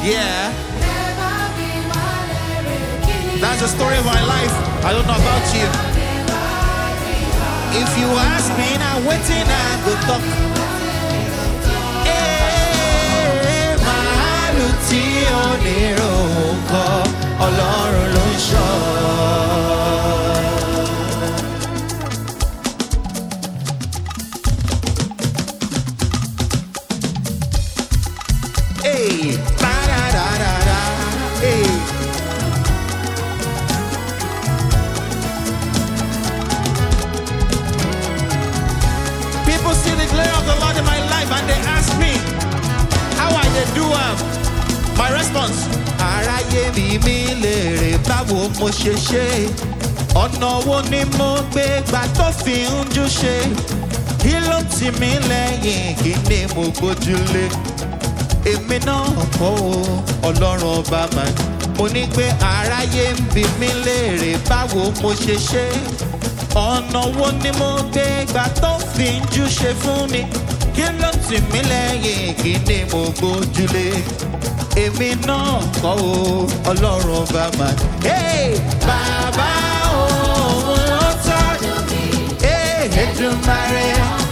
Yeah, that's the story of my life. I don't know about you. If you ask me now, waiting I go talk. Eh, màálù tí ó nírò kọ, Ọlọ́run ló ń ṣọ́. Hey, ba-da-da-da-da, hey. People see the glory of the Lord in my life and they ask me, how I dey do am? My response, aráyé bí mi léèrè báwo mo ṣe ṣe. Ọ̀nà wo ni mo gbé gbà tó fi ń jú ṣe? Kí ló tì mí lẹ́yìn kí ni mo gbójúlé? Èmi náà kọ́ o, ọlọ́run ọba mà. Mo ní pé aráyé ń bi mí léèrè báwo mo ṣe ṣe. Ọ̀nà wo ni mo gbé gbà tó fi ń jú ṣe fún mi? Kí ló tì mí lẹ́yìn kí ni mo gbójúlé? Èmi náà kọ́ o, ọlọ́run ọba mà. Hey! Bàbá òun ló tọ́jú mi. Hey! Èdùmàrè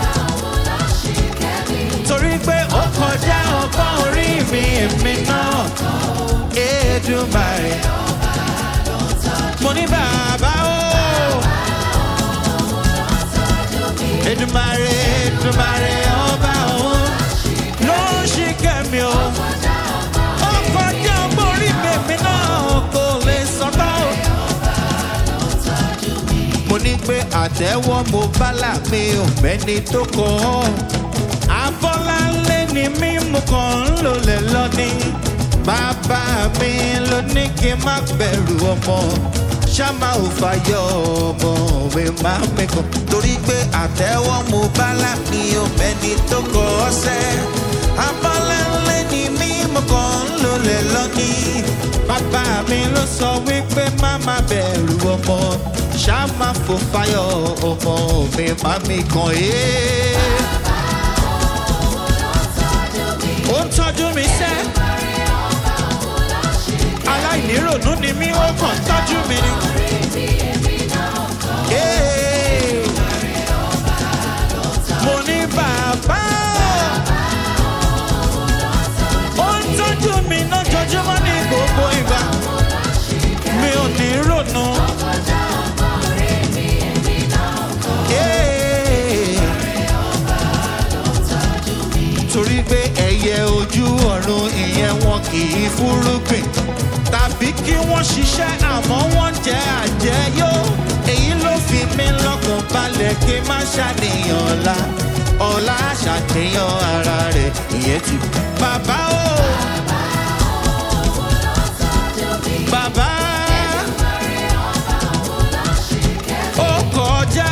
torí pé ó kọjá ọgbọ́n orí mi èmi náà Èdùmàrè. mo ní bàbá o. Èdùmàrè Èdùmàrè ọba òun ló ń ṣì kẹ́mi o. ó kọjá ọgbọ́n orí mi èmi náà kò lè sọ́tọ̀ o mo ní pé àtẹ́wọ́ mo bá là mí ò mẹ́ni tó kọ́ ọ́. Abọ́láńlé ni mí mo kàn ń lòlẹ̀ lọ́ní. Bàbá mi ló ní kí n má bẹ̀rù ọmọ. Ṣáma ò fàyọ̀ ọmọ mi má mi kàn. Torí pé àtẹ́wọ́ mo bá là mí ò mẹ́ni tó kọ́ ọ́ sẹ́. Abọ́láńlé ni mí mo kàn ń lòlẹ̀ lọ́ní. Bàbá mi ló sọ wípé má má bẹ̀rù ọmọ. Ṣáma fò fàyọ̀ ọmọ mi má mi kàn é. ó ń tọ́jú mi sẹ́. aláìníròónú ni mí ó kàn ń tọ́jú mi ni. Hey. mo ní bàbá ó ń tọ́jú mi lójoojúmọ́ ní gbogbo ìgbà mi ò ní rònú. Hey torí pé ẹyẹ ojú ọ̀run ìyẹn wọn kì í fúrúgbìn tàbí kí wọ́n ṣiṣẹ́ àmọ́ wọ́n jẹ́ àjẹyó èyí ló fi mí lọ́kàn balẹ̀ kí n má ṣàníyàn ọ̀la ọ̀la ṣàníyàn ara rẹ̀ ìyẹn ti bàbá o. bàbá ó kọjá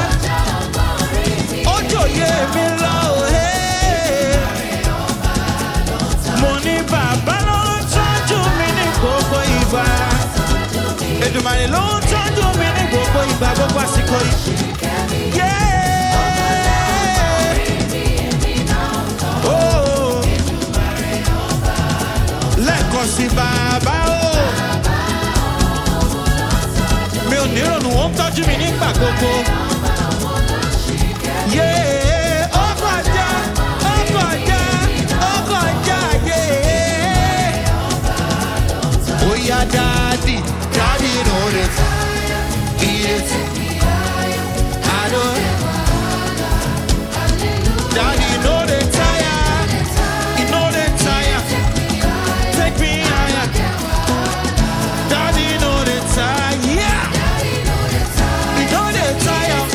ó jòyè mi lọ òhe. mo ní bàbá ló ń tọ́jú mi ní gbogbo ìgbà. Èdùmàrè ló ń tọ́jú mi ní gbogbo ìgbà gbogbo àsìkò yìí. Yeah! Oh! Lẹ́ẹ̀kan sí bàbá o. Mi ò ní ìrònú, ó ń tọ́jú mi nígbà gbogbo. Yeah! Ó kọjá, ó kọjá, ó kọjá, yeah! Oh yeah, daddy, daddy know it. Beat it. I know. Daddy know the tire. He know the tire. Take me higher. Daddy know the tire. Yeah. He know the tire.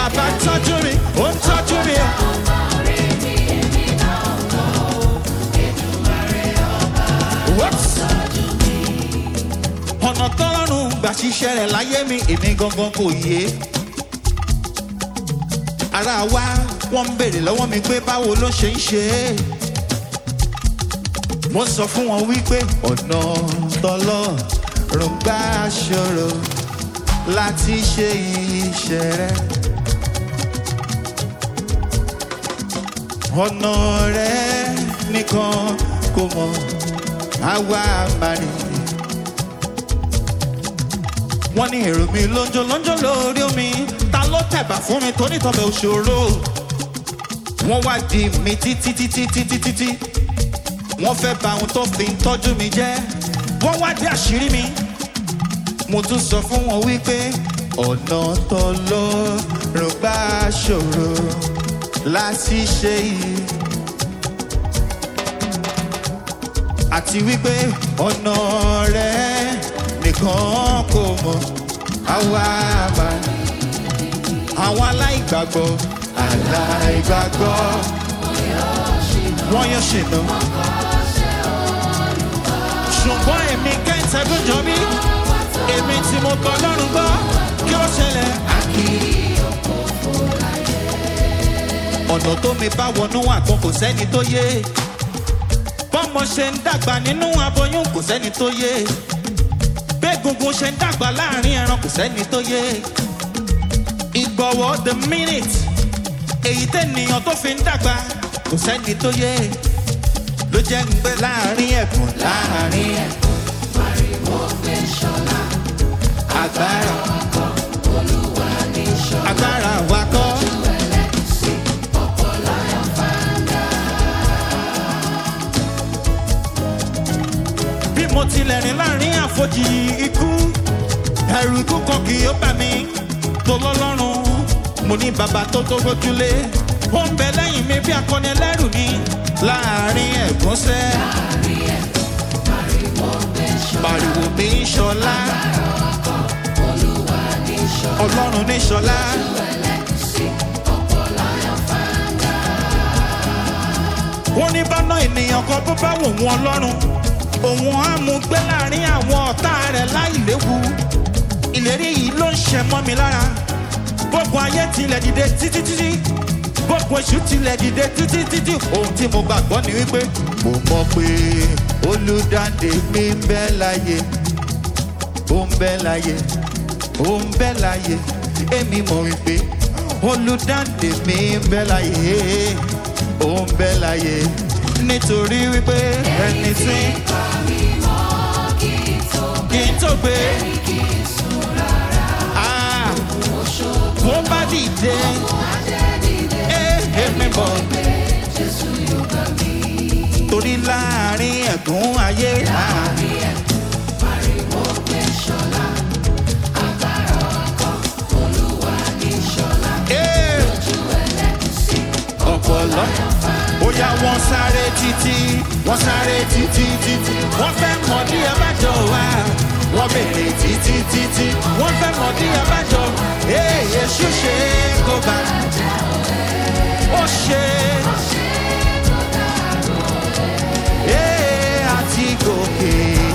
bàbá tọ́jú mi ó ń tọ́jú mi o. What? ọ̀nà tọ́lọ́run gbà ṣiṣẹ́ rẹ̀ láyé mi èmi gangan kò yé. ara wa wọ́n ń béèrè lọ́wọ́ mi pé báwo ló ṣe ń ṣe é. mo sọ fún wọn wípé ọ̀nà tọ́lọ́run gbà ṣòro láti ṣe iṣẹ́ rẹ̀. ọ̀nà rẹ̀ nìkan kò mọ̀ àwa máa rìn wọ́n ní èrò mi lójó lójó lórí omi ta ló tẹ̀bà fún mi tó nítọ́bẹ̀ òṣòro wọ́n wá di mi títí títí títí títí wọ́n fẹ́ ba ohun tó fi ń tọ́jú mi jẹ́ wọ́n wá di àṣírí mi mo tún sọ fún wọn wípé ọ̀nà tó ló rògbà ṣòro láti ṣe yìí àti wípé ọ̀nà rẹ̀ nìkan kò mọ̀ àwa àmà àwọn aláìgbàgbọ́ aláìgbàgbọ́ wọ́n yóò ṣìnà ṣùgbọ́n èmi kẹ́ńtẹ́ gbọ́jọ bí èmi tí mo tọ́ lọ́rùn gbọ́ kí ó ṣẹlẹ̀ àkì. ọ̀nà tó mi bá wọnú àgbọn kò sẹ́ni tó yé bọ́mọ ṣe ń dàgbà nínú aboyún kò sẹ́ni tó yé gbẹ́gungun ṣe ń dàgbà láàrin ẹran kò sẹ́ni tó yé ìgbọ̀wọ́ the minute èyí tẹ́nìyàn tó fi ń dàgbà kò sẹ́ni tó yé ló jẹ́ ń gbé láàrin ẹ̀kún láàrin ẹ̀kún agbára agbára wa kọ́. bí mo tilẹ̀ rìn láàrin àfojì ikú ẹ̀rù ikú kan kì yóò bà mí tó lọ́lọ́run mo ní bàbá tó tó gbójúlé ó ń bẹ lẹ́yìn mi bí akọni ẹlẹ́rù ni láàrin ẹ̀gúnṣẹ́ pariwo mi ń ṣọlá ọlọ́run ní ṣọlá. wọ́n ní bá ná ènìyàn kan bó bá wò wọ́n ọlọ́run òun á mú gbé láàrin àwọn ọ̀tá rẹ̀ láì léwu ìlérí yìí ló ń ṣe mọ́ mi lára gbogbo ayé tilẹ̀ dìde títí títí gbogbo èṣù tilẹ̀ dìde títí títí ohun tí mo gbàgbọ́ ni wípé mo mọ̀ pé olùdáǹdè mi ń bẹ láyé ó ń bẹ láyé ó ń bẹ láyé èmi mọ̀ wípé olùdáǹdè mi ń bẹ láyé ó ń bẹ láyé nítorí wípé ẹni tí kì í tó gbé Ah, bó bá dìde eh, èmi bọ̀ torí láàrin ẹ̀gún ayé láàrin Eh, ọ̀pọ̀lọ́ bóyá wọ́n sáré títí wọ́n sáré títí títí wọ́n fẹ́ mọ̀ ní abájọ wa wọ́n bèrè títí títí wọ́n fẹ́ mọ̀ ní abájọ èyí ṣú ṣe kó bá ó ṣe ee àti gòkè.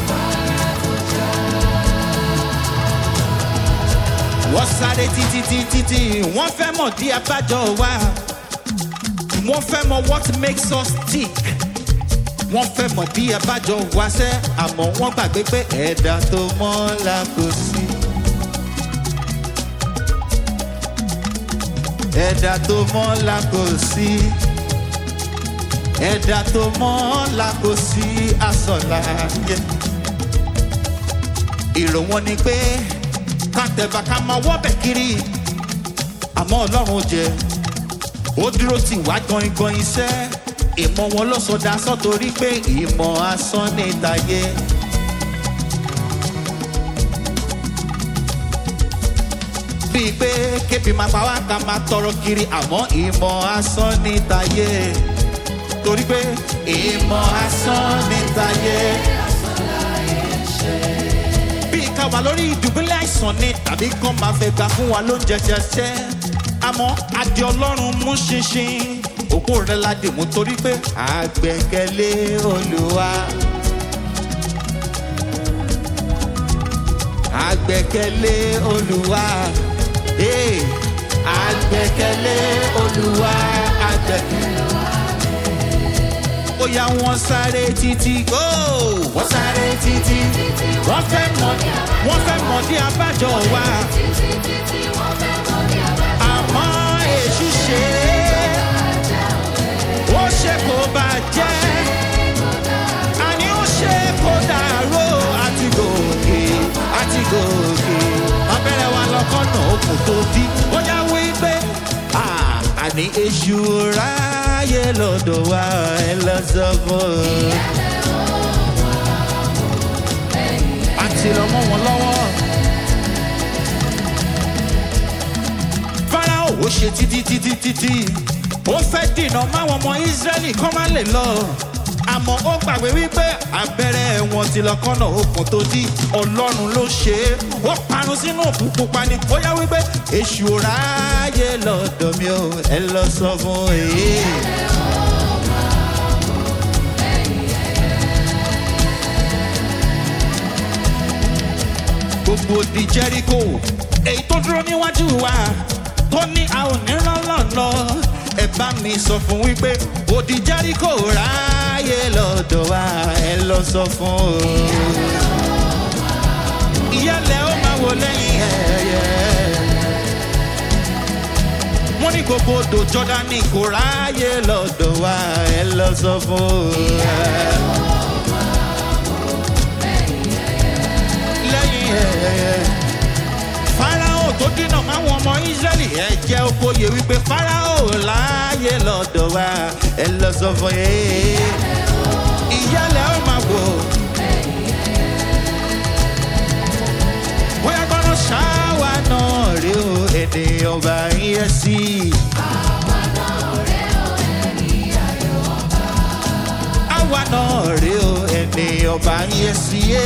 wọ́n sáré títí títí tí wọ́n fẹ́ mọ̀ ní abájọ wa wọ́n fẹ́ mọ what makes us tick wọ́n fẹ́ mọ̀ bí abájọ wá sẹ́ àmọ́ wọ́n gbàgbé pé ẹ̀dá tó mọ́ la kò sí. ẹ̀dá tó mọ́ la kò sí. ẹ̀dá tó mọ́ la kò sí asọ̀la yẹ. èrò wọn ni pé ká tẹ̀bà ká máa wọ́bẹ̀ kiri àmọ́ ọlọ́run jẹ́ ó dúró tì wá gangan iṣẹ́ ìmọ̀ wọn ló sọ dasọ́ torí pé ìmọ̀ asán ní ìtayé. bíi pé kébi máa pa wá ká máa tọrọ kiri àmọ́ ìmọ̀ asán ní ìtayé. torí pé ìmọ̀ asán ní ìtayé. bíi ká wà lórí ìdùbúlẹ̀ àìsàn ni tàbí kán máa fẹ́ gbà fún wa lóúnjẹ jẹjẹ àmọ́ adé ọlọ́run mú ṣinṣin òkú rẹ̀ la dì mú torí pé àgbẹ̀kẹ̀lé olùwà. àgbẹ̀kẹ̀lé olùwà. Hey, àgbẹ̀kẹ̀lé olùwà àgbẹ̀kẹ̀lé. ó yá wọn sáré títí go. wọ́n sáré títí. wọ́n fẹ́ mọ̀ wọ́n fẹ́ mọ̀ ní abájọ wa. àmọ́ èṣù ṣe é. ó ṣe kó bàjẹ́. àní ó ṣe kó dàrú. àti gòkè àti gòkè. abẹ́rẹ́ wa lọ́kọ́nà okùn tó dí. ó yá wí pé "Ah, àní èṣù ráyè lọ́dọ̀ wa ẹ lọ sọ fún un. àti lọ mọ́ wọn lọ́wọ́. Fáráò ó ṣe títí títí títí ó fẹ́ dìnà máwọn ọmọ Ísírẹ́lì kọ́ má lè lọ. Àmọ́ ó gbàgbé wípé abẹ́rẹ́ wọn ti lọ kọ́nà okùn tó dí Ọlọ́run ló ṣe é. Ó parun sínú òkú pupa ni ó yá wípé èṣù ò ráyè lọ́dọ̀ mi ò ẹ lọ sọ fún èyí. gbogbo di jericho èyí tó dúró níwájú wa tó ní a ò ní lọ́lọ́lọ́ ẹ bá mi sọ fún wípé odi jericho ráyè lọ́dọ̀ wa ẹ lọ sọ fún o. ìyálẹ̀ ó máa wò lẹ́yìn ẹ̀yẹ. wọ́n ní gbogbo odò jọ́dánì kò ráyè lọ́dọ̀ wa ẹ lọ sọ fún o. lẹ́yìn ẹ̀yẹ. Fáráò tó dínà máwọn ọmọ Ísírẹ́lì ẹ jẹ́ okòye wípé Fáráò láàyè lọ́dọ̀ wa ẹ lọ sọ fún yé. Ìyálẹ̀ ó máa wò. Bóyá gbọ́dọ̀ ṣáwá náà rí o ènìyàn bá yẹ sí i. Àwa náà rí o ènìyàn bá yẹ sí i.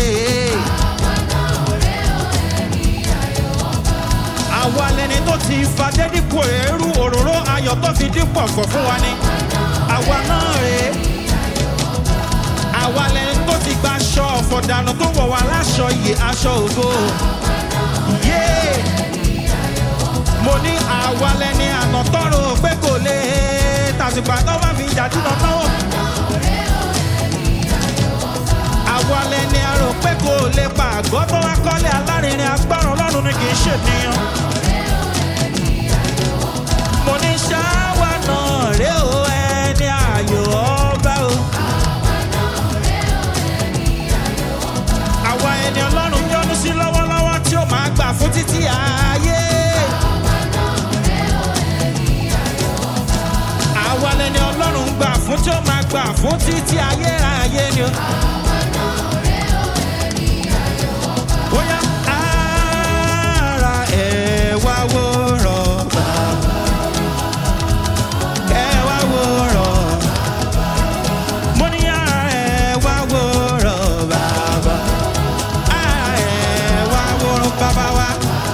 àwa lẹni tó ti fadé dípò eérú òróró ayọ̀ tó fi dípò ọ̀fọ̀ fún wa ni. àwa náà rè é. àwa lẹni tó ti gba aṣọ ọ̀fọ̀ dànù tó wọ̀ wá láṣọ iye aṣọ ògo. yéé mo ní àwa lẹni àná tọrọ pé kò lè tàṣìgbà tó bá fi ìdájú náà náwó. àwa lẹni àrò pé kò lè pa àgọ́ tó wá kọ́lé alárinrin agbára ọlọ́run ni kì í ṣènìyàn. mo ní ṣáwá náà ré o ẹni ààyò ọba o. àwa ẹni ọlọ́run yọ́nú sí lọ́wọ́lọ́wọ́ tí ó máa gbà fún títí ayé. àwa lẹni ọlọ́run gbà fún tí ó máa gbà fún títí ayérayé ni o. Bóyá ara ẹ̀ wá wòrán bàbá. Ẹ wá wòrán. Mo ní ara ẹ̀ wá wòrán bàbá. Ara ẹ̀ wá wòrán bàbá wa.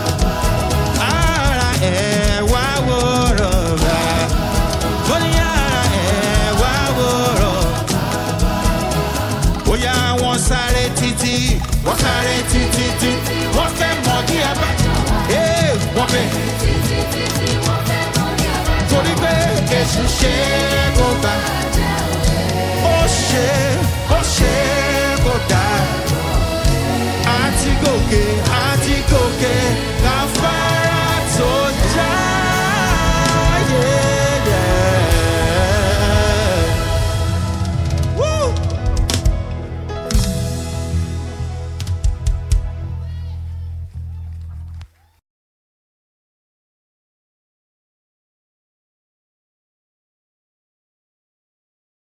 Ara ẹ̀ wá wòrán bàbá. Mo ní ara ẹ̀ wá wòrán bóyá wọ́n sáré títí wọ́n sáré títí tí wọ́n fẹ́ mọ̀ ní ẹ̀bá ee wọ́n fẹ́ torí pé èṣù ṣe é kó gbà